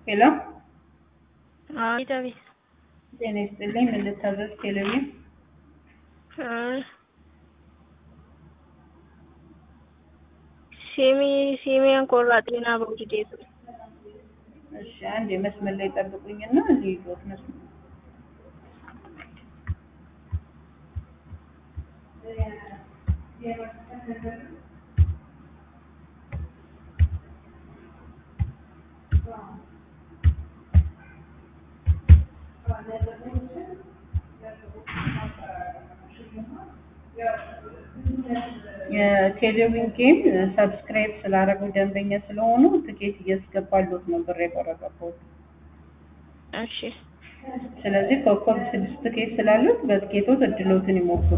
ሄሎ አቤት አቤት። ጤና ይስጥልኝ። ምን ልታዘዝ? ቴሌቪዥን ሲሚ ሲሚያን ቆራጤና በውድዴቱ እሺ፣ አንድ የመስመር ላይ ጠብቁኝና ልይዞት መስመር የቴሌቪዥን ጌም ሰብስክራይብ ስላደረጉ ደንበኛ ስለሆኑ ትኬት እያስገባሉት ነው ብር የቆረጠበት። እሺ ስለዚህ ኮከብ ስድስት ትኬት ስላሉት በትኬቶት እድሎትን ይሞክሩ።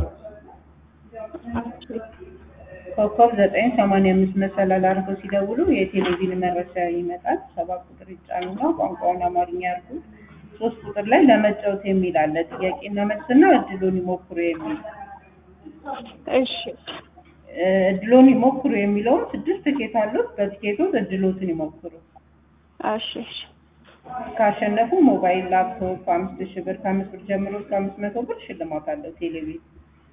ኮከብ ዘጠኝ ሰማንያ አምስት መሰላል አድርገው ሲደውሉ የቴሌቪዥን መረጃ ይመጣል። ሰባት ቁጥር ይጫኑና ቋንቋውን አማርኛ ያርጉ። ሶስት ቁጥር ላይ ለመጫወት የሚል አለ። ጥያቄና መልስና እድሉን ይሞክሩ የሚል እሺ እ እድሎን ይሞክሩ የሚለውን ስድስት ትኬት አሉት። በትኬቶት እድሎትን ይሞክሩ። እሺ እሺ ካሸነፉ ሞባይል፣ ላፕቶፕ አምስት ሺህ ብር ከአምስት ብር ጀምሮ እስከ አምስት መቶ ብር ሽልማት አለው ቴሌቪዥን።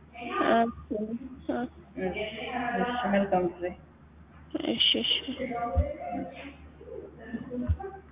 እሺ፣ እሺ፣ መልካም ጊዜ። እሺ እሺ